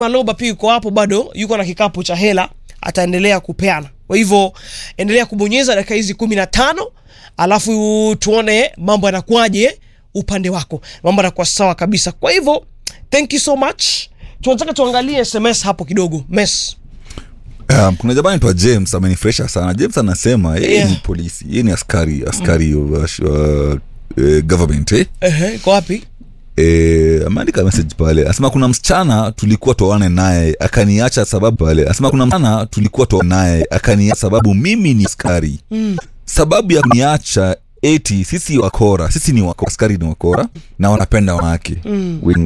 Maloba pia yuko hapo bado, yuko na kikapu cha hela, ataendelea kupeana. Kwa hivyo endelea kubonyeza dakika hizi kumi na tano alafu tuone mambo yanakuwaje upande wako, mambo yanakuwa sawa kabisa. Kwa hivyo thank you so much. Tunataka tuangalie SMS hapo kidogo. Mess. Um, kuna jamaa anaitwa James amenifresha sana. James anasema yeye Yeah. ni polisi, yeye ni askari askari mm. uh, uh, uh, government eh? Ehe, iko wapi? Eh, ameandika message pale asema kuna msichana tulikuwa tuone naye akaniacha sababu pale asema kuna msichana tulikuwa tuone naye akaniacha sababu mimi ni askari mm. sababu ya kuniacha eti sisi wakora sisi ni wakora askari ni wakora na wanapenda wanawake mm.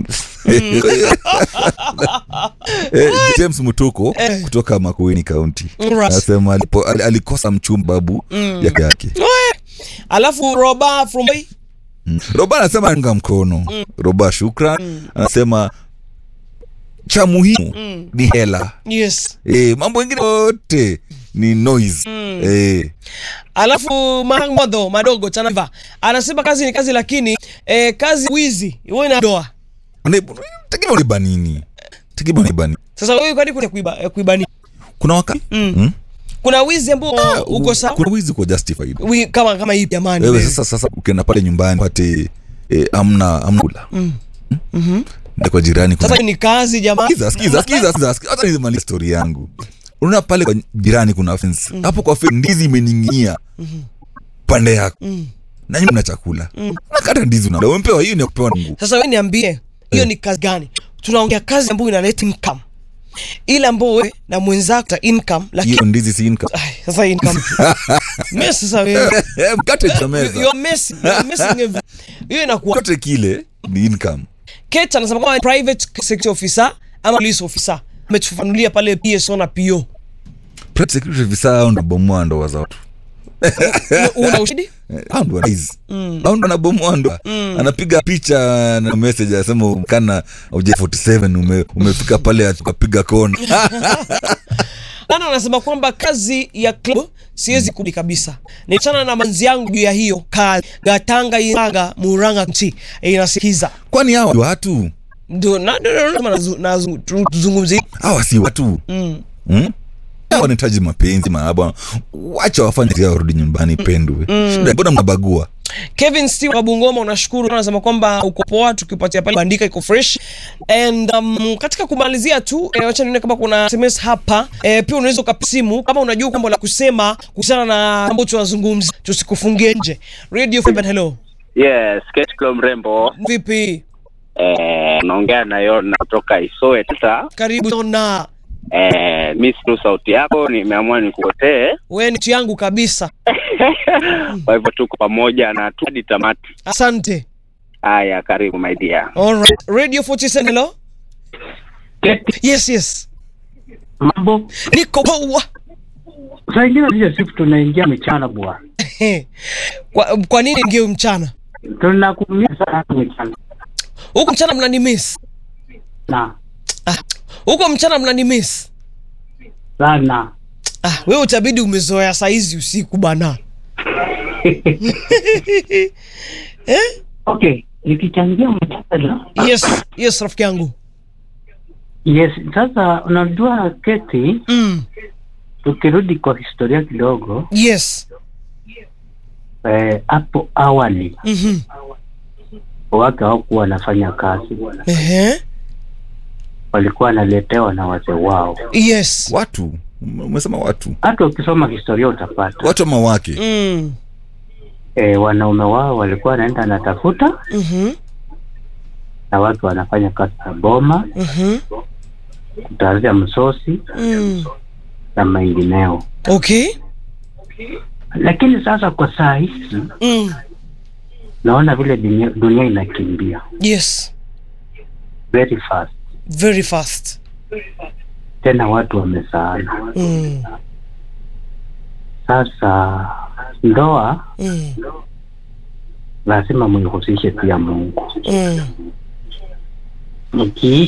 eh, James Mutuko Eh. kutoka Makueni County Alright. anasema alipo, al- alikosa mchumba babu yake yake Alafu Roba from Mm. roba anasema unga mkono roba shukran anasema cha muhimu ni hela yes. e, mambo ingine yote ni noise e, Alafu Mahamado madogo Chanava anasema kazi ni kazi, lakini eh, kazi wizi wewe na doa. tegemea unaiba nini tegemea unaiba nini Sasa wewe kwani kuna kuiba eh, kuiba nini? kuna wakati mm. Kuna wizi ambao uko sawa kuna wizi uko justified Wi- kama kama hii jamani. wewe wewe. sasa sasa ukienda pale nyumbani pate e, amna amna kula mm. Ndio kwa jirani kuna Sasa ni kazi jamani. Sikiza, sikiza, sikiza, sikiza, sikiza. Hata nimalize story yangu. Unaona pale kwa jirani kuna fence. Hapo kwa fence ndizi imening'inia. Pande yako. Na nyinyi mna chakula. Nakata ndizi una. Umpewa hiyo ni ya kupewa na Mungu. Sasa wewe niambie, hiyo ni kazi gani? Tunaongea kazi ambayo inaleta income. Ile ambayo wewe na mwenzako ta income lakini Hiyo ndizi si income. Ai, sasa income. Mimi sasa wewe. Eh, Mkate cha You meza. are messing. You are messing every- Hiyo inakuwa Mkate kile ni income. Kate anasema kama private security officer ama police officer. Ametufafanulia pale PSO na PO. Private security officer hao ndo bomoa ndoa za watu. Una ushahidi? Eh, hao ndo wanaizi. Hao ndo anabomoa ndoa. Anapiga picha na message anasema kana uja 47 ume, umefika pale ukapiga kona. Nana anasema kwamba kazi ya club siwezi kubali kabisa. Nichana na manzi yangu juu ya hiyo kazi. Gatanga Iranga Muranga nchi inasikiza. Kwani hao watu Ndio na ndio ndio nasema nazu- nazu- tu- tuzungumzie. hawa si watu Mm. hmm? Hawa wanahitaji mapenzi mahaba wacha wafanye kazi yao warudi nyumbani pendwe shida mbona mnabagua Kevin Steve wa Bungoma unashukuru anasema kwamba uko poa tukipatia pale bandika iko fresh and um, katika kumalizia tu eh, wacha nione kama kuna SMS hapa eh, pia unaweza ukasimu kama unajua kwamba la kusema kuhusiana na mambo tunazungumza tusikufungie nje Radio Femen hello Yes, Kate Klo mrembo. vipi Eh, naongea na Yona kutoka Isoe. Sasa karibu sana eh, mi siku sauti yako nimeamua nikukotee, wewe ni yangu kabisa kwa hivyo tuko pamoja na tu hadi tamati. asante Haya, karibu my dear. Alright. Radio 47 hello yes yes mambo niko poa saa ingine hiyo siku tunaingia mchana bwana kwa, kwa nini ngeo mchana tunakumia sana mchana huku mchana mnani miss na ah, huko mchana mnani miss sana ah, wewe utabidi umezoea saizi usiku bana eh? okay nikichangia mjadala yes yes rafiki yangu yes sasa unajua keti mm. tukirudi kwa historia kidogo yes eh, hapo awali mm-hmm. wake hawakuwa wanafanya kazi Ehe. walikuwa wanaletewa na wazee wao yes watu umesema watu hata ukisoma historia utapata watu ama wake mm. eh, wanaume wao walikuwa wanaenda anatafuta mm-hmm. na watu wanafanya kazi za boma Mm-hmm. kutazia msosi Mm. na mengineo okay lakini sasa kwa saa hizi mm. naona vile dunia, dunia inakimbia yes very fast very fast tena watu wamesaana mm. sasa ndoa Mm. lazima muihusishe pia mungu Mm. mkiishi